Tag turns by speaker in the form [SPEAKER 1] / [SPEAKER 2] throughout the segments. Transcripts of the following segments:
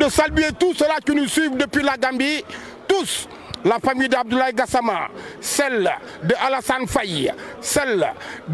[SPEAKER 1] de saluer tous ceux-là qui nous suivent depuis la Gambie, tous. La famille d'Abdoulaye Gassama, celle de Alassane Faye, celle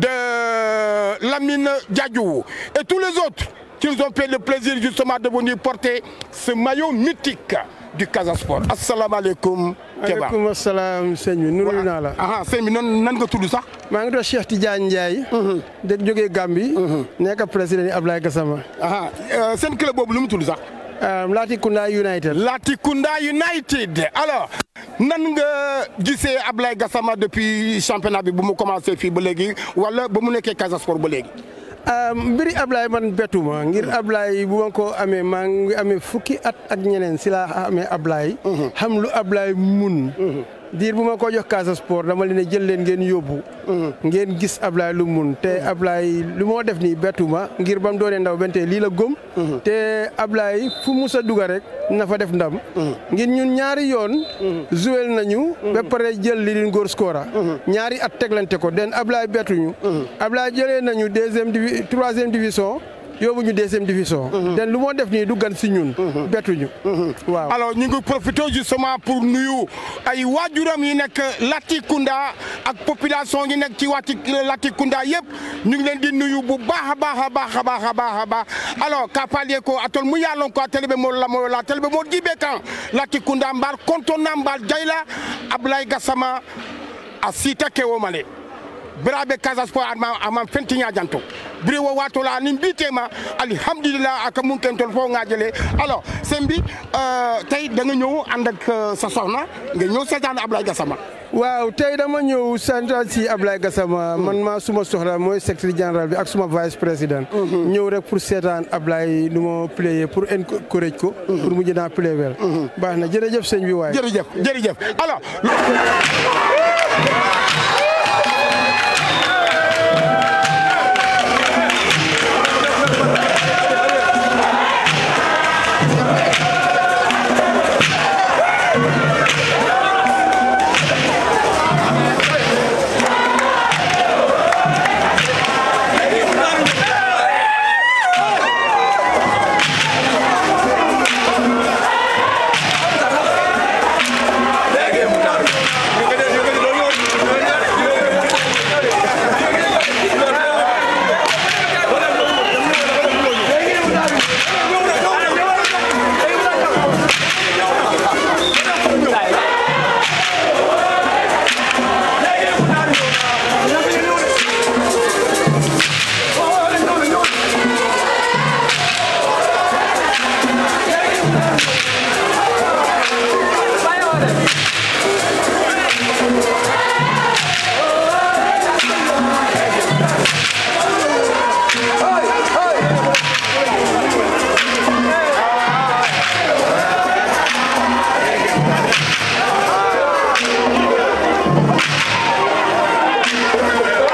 [SPEAKER 1] de Lamine Diadjou et tous les autres qui nous ont fait le plaisir justement de venir porter ce maillot mythique du Casa Sport. Assalamu alaikum. Keba.
[SPEAKER 2] maaleykum salaam sëñ bi nuyu naa la.
[SPEAKER 1] ah sëñ bi nan nan nga tudd sax.
[SPEAKER 2] maa ngi doon Cheikh Tidiane Ndiaye. dëgg jógee Gambie. nekk président Ablaye Gassama.
[SPEAKER 1] ah seen club boobu lu mu tudd sax.
[SPEAKER 2] Latrikunda United.
[SPEAKER 1] Latrikunda United alors nan nga gisee Ablaye Gassama depuis championnat bi bu mu commencé fii ba léegi wala ba mu nekkee Casa Sport ba léegi.
[SPEAKER 2] mbiri Ablaye man bettuma ngir Ablaye bu ma ko amee maa ngi amee fukki at ak ñeneen si laa amee Ablaye. xam lu Ablaye mun. diir bu ma ko jox Casa Sport dama leen jël leen ngeen yóbbu. ngeen gis Ablaye lu mun te Ablaye lu moo def nii bettuma ngir ba mu doonee ndaw bente lii la gëm. te Ablaye fu mus a duga rek na fa def ndam. ngir ñun ñaari yoon. joué nañu. ba pare jël li leen góor scora. ñaari at teglante ko den Ablaye bettuñu. Ablaye jëlee nañu deuxième divi troisième division. yóbbu ñu deuxième division. den lu moo def nii du gan si ñun. bettuñu. waaw
[SPEAKER 1] alors ñu ngi profité justement pour nuyu ay waajuram yi nekk Latrikunda ak population yi nekk ci wàcci Latrikunda yëpp ñu ngi leen di nuyu bu baax a baax a baax a baax a baax a baax alors ka palie ko atol mu yalon ko télé be mo la mo la télé be mo jibe kan Latrikunda mbar kontona mbar jayla Ablaye Gassama a sita kewo male biraɓe Casa Sport ama ama fentiña janto biri wo watola nin mbitema alhamdulillah aka mun ken tol fo ngajele alors sëñ bi tey da nga ñëw ànd ak sa soxna nga ñëw seetaan Ablaye Gassama
[SPEAKER 2] waaw tey dama ñëw santal si Ablaye Gassama man maa suma soxla mooy secrétaire général bi ak suma vice président ñëw rek pour seetaan Ablaye nu ma playé pour encourage ko pour mu jënaa play wel baax na jërëjëf sëñ bi waaye
[SPEAKER 1] jërëjëf jërëjëf alors